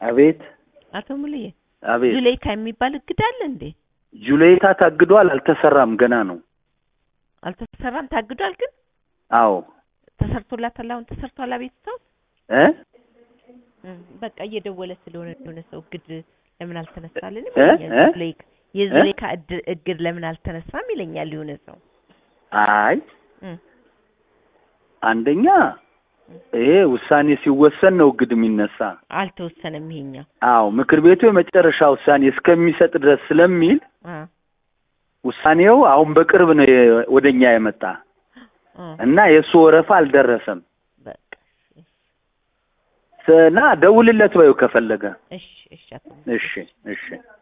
አቤት አቶ ሙሉዬ አቤት ዙሌይካ የሚባል እግድ አለ እንዴ? ጁሌታ ታግዷል። አልተሰራም፣ ገና ነው። አልተሰራም፣ ታግዷል። ግን አዎ ተሰርቶላታል። አሁን ተሰርቷል። አቤቱታው እ እም፣ በቃ እየደወለ ስለሆነ የሆነ ሰው እግድ ለምን አልተነሳልንም እ? ይለኛል። እ? ዙሌይካ የዙሌይካ እድ- እግድ ለምን አልተነሳም ይለኛል የሆነ ሰው አይ እም፣ አንደኛ ይሄ ውሳኔ ሲወሰን ነው እግድ የሚነሳ። አልተወሰነም ይሄኛው። አዎ ምክር ቤቱ የመጨረሻ ውሳኔ እስከሚሰጥ ድረስ ስለሚል አ ውሳኔው አሁን በቅርብ ነው የ- ወደኛ የመጣ አ እና የእሱ ወረፋ አልደረሰም በቃ እና ደውልለት በይው ከፈለገ። እሺ፣ እሺ አቶ እሺ እሺ